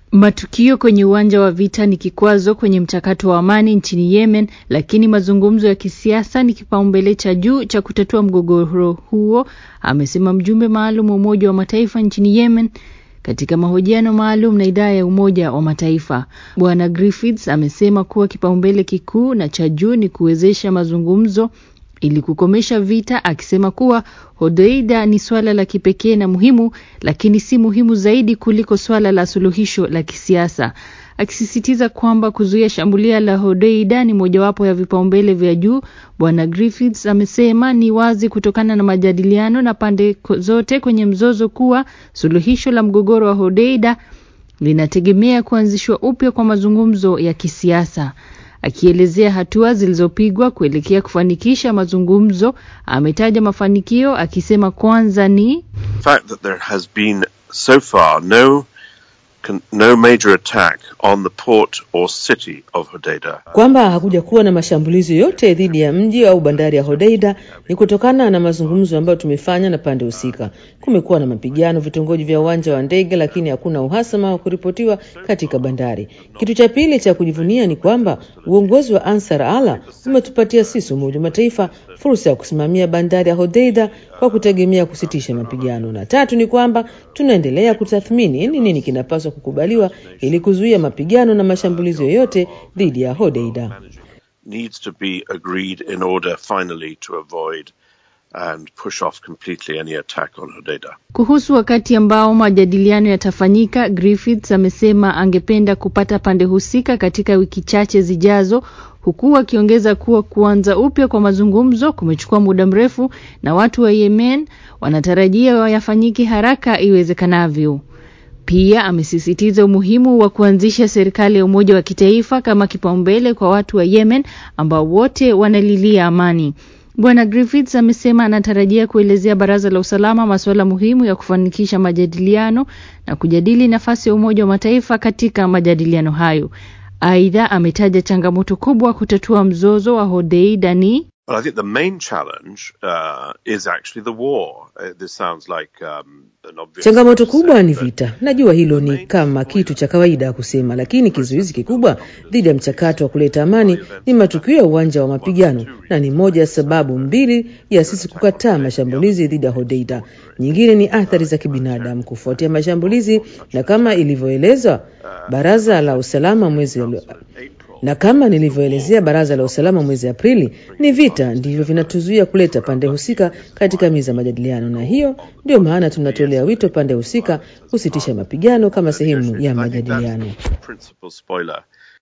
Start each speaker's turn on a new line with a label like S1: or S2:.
S1: Matukio kwenye uwanja wa vita ni kikwazo kwenye mchakato wa amani nchini Yemen, lakini mazungumzo ya kisiasa ni kipaumbele cha juu cha kutatua mgogoro huo, amesema mjumbe maalum wa Umoja wa Mataifa nchini Yemen katika mahojiano maalum na idhaa ya Umoja wa Mataifa. Bwana Griffiths amesema kuwa kipaumbele kikuu na cha juu ni kuwezesha mazungumzo ili kukomesha vita, akisema kuwa Hodeida ni swala la kipekee na muhimu, lakini si muhimu zaidi kuliko swala la suluhisho la kisiasa, akisisitiza kwamba kuzuia shambulio la Hodeida ni mojawapo ya vipaumbele vya juu. Bwana Griffiths amesema ni wazi kutokana na majadiliano na pande zote kwenye mzozo kuwa suluhisho la mgogoro wa Hodeida linategemea kuanzishwa upya kwa mazungumzo ya kisiasa. Akielezea hatua zilizopigwa kuelekea kufanikisha mazungumzo, ametaja mafanikio akisema kwanza ni
S2: fact that there has been so far no no major attack on the port or city of Hodeida.
S3: Kwamba hakuja kuwa na mashambulizi yote dhidi ya mji au bandari ya Hodeida ni kutokana na mazungumzo ambayo tumefanya na pande husika. Kumekuwa na mapigano vitongoji vya uwanja wa ndege, lakini hakuna uhasama wa kuripotiwa katika bandari. Kitu cha pili cha kujivunia ni kwamba uongozi wa Ansar Allah umetupatia sisi Umoja wa Mataifa fursa ya kusimamia bandari ya Hodeida kwa kutegemea kusitisha mapigano, na tatu ni kwamba tunaendelea kutathmini ni nini kinapaswa kukubaliwa ili kuzuia mapigano na mashambulizi yoyote dhidi ya Hodeida.
S2: needs to be agreed in order finally to avoid and push off completely any attack on Hodeida.
S1: Kuhusu wakati ambao majadiliano yatafanyika, Griffiths amesema angependa kupata pande husika katika wiki chache zijazo, huku akiongeza kuwa kuanza upya kwa mazungumzo kumechukua muda mrefu na watu wa Yemen wanatarajia yafanyike haraka iwezekanavyo. Pia amesisitiza umuhimu wa kuanzisha serikali ya umoja wa kitaifa kama kipaumbele kwa watu wa Yemen ambao wote wanalilia amani. Bwana Griffiths amesema anatarajia kuelezea Baraza la Usalama masuala muhimu ya kufanikisha majadiliano na kujadili nafasi ya Umoja wa Mataifa katika majadiliano hayo. Aidha, ametaja changamoto kubwa kutatua mzozo wa Hodeida ni
S2: Well, I think the main challenge uh, is actually the war. Uh, this sounds like um, an obvious
S3: Changamoto
S2: thing to
S3: kubwa
S2: say,
S3: ni
S2: but
S3: vita. Najua hilo ni kama kitu cha kawaida ya kusema, lakini kizuizi kikubwa dhidi ya mchakato wa kuleta amani ni matukio ya uwanja wa mapigano, na ni moja ya sababu mbili ya sisi kukataa mashambulizi dhidi ya Hodeida. Nyingine ni athari za kibinadamu kufuatia mashambulizi, na kama ilivyoelezwa Baraza la Usalama mwezi na kama nilivyoelezea Baraza la Usalama mwezi Aprili, ni vita ndivyo vinatuzuia kuleta pande husika katika meza ya majadiliano, na hiyo ndio maana tunatolea wito pande husika kusitisha mapigano kama sehemu ya majadiliano.
S2: principal spoiler